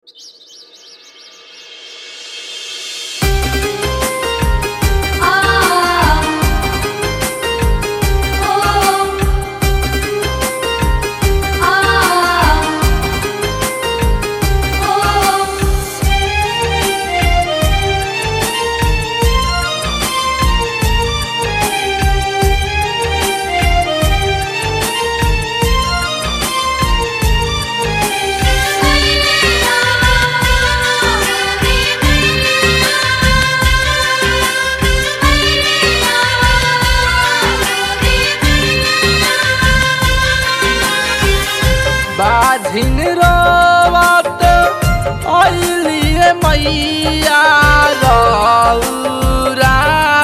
मैया रौरा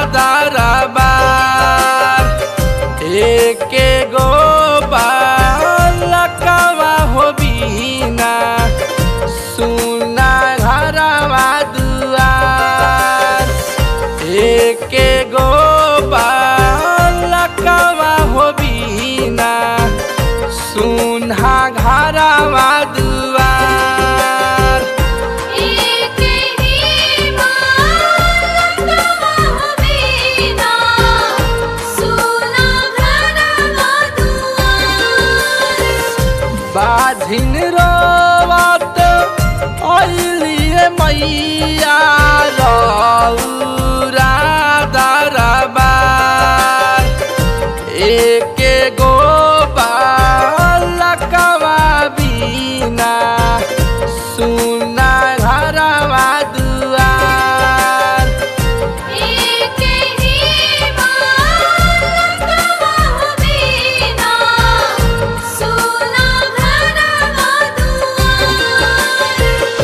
दरबार एके गो बालकवा हो बिना सुना घरवा दुआर एके गो बालकवा हो बिना सुना घरवा दुआर एक ही बालकवा बिना सुना घरवा दुआर बाधिन रोवत अइलिए मैया रौरा दरबार एके गो बालकवा बिना सुना घरवा दुआर एक ही बालकवा बिना सुना घरवा दुआर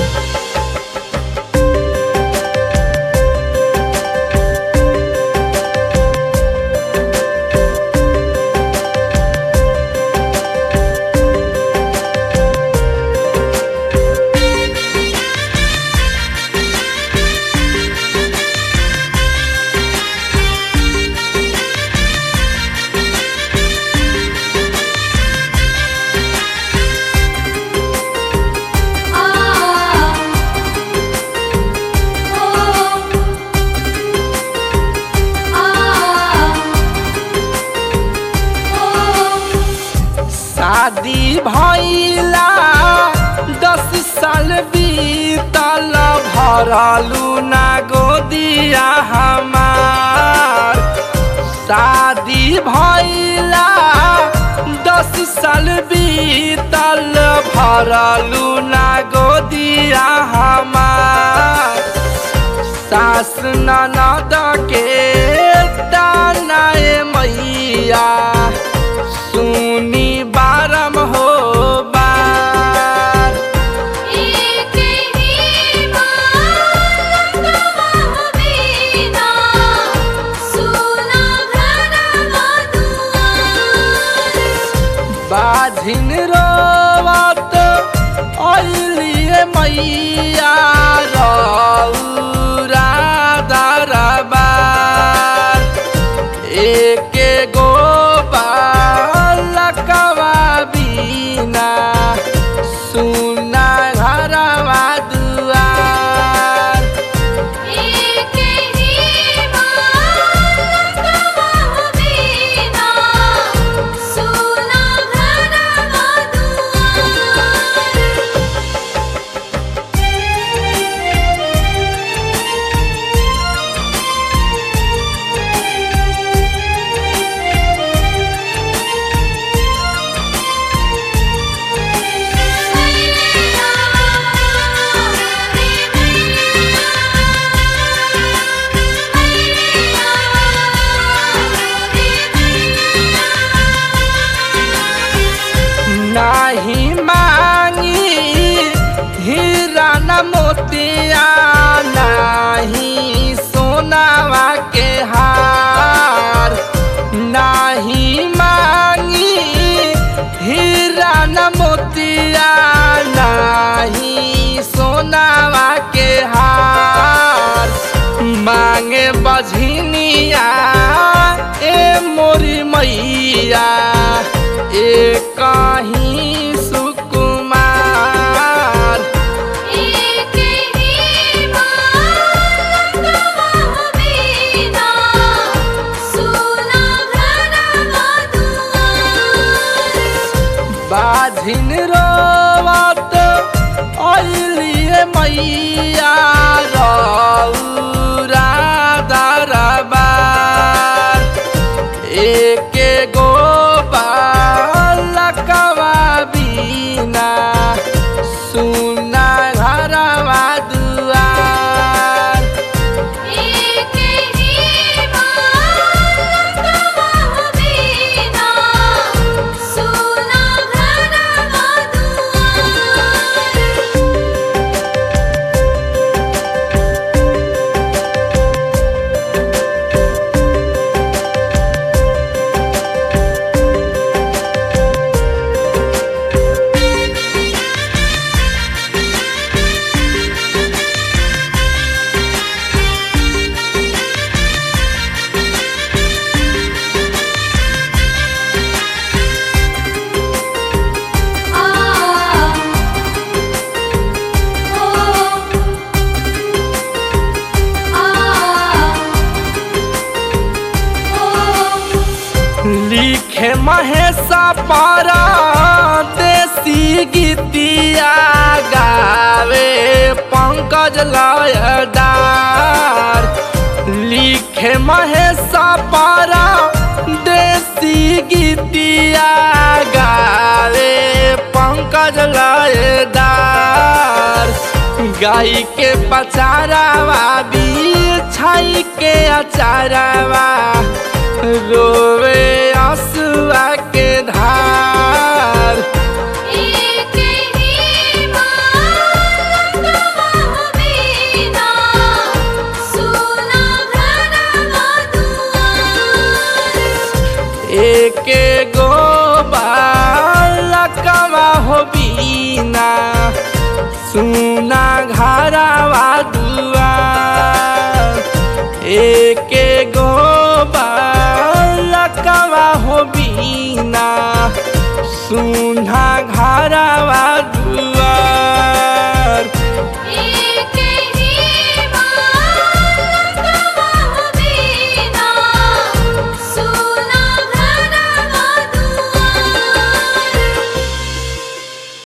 शादी भइला दस साल बीतल भरलू ना गोदिया हमार शादी भइला दस साल बीतल भरलू ना गोदिया हमार सास ननद के तानाए मैया सुनी बारम हो बार एक ही बालकवा बिना सुना घरवा दुआर बाधिन रोवत अइलिए मैया रौरा दरबार एके गो बालकवा बिना सुना घरवा दुआर एक ही बालकवा बिना सुना घरवा दुआर नाही मांगी हीरा न मोतिया नाही सोनावा के हार नाही मांगी हीरा न मोतिया नाही सोनावा के हार मांगे बझनिया ए मोरी मैया ए कहीं सुकुमार महेशा पारा देसी गीतिया गावे पंकज लयदार लिखे महेशा पारा देसी गीतिया गावे पंकज लयदार गाई के पचारावा बिछाई के अचारावा रोवे आंसुआ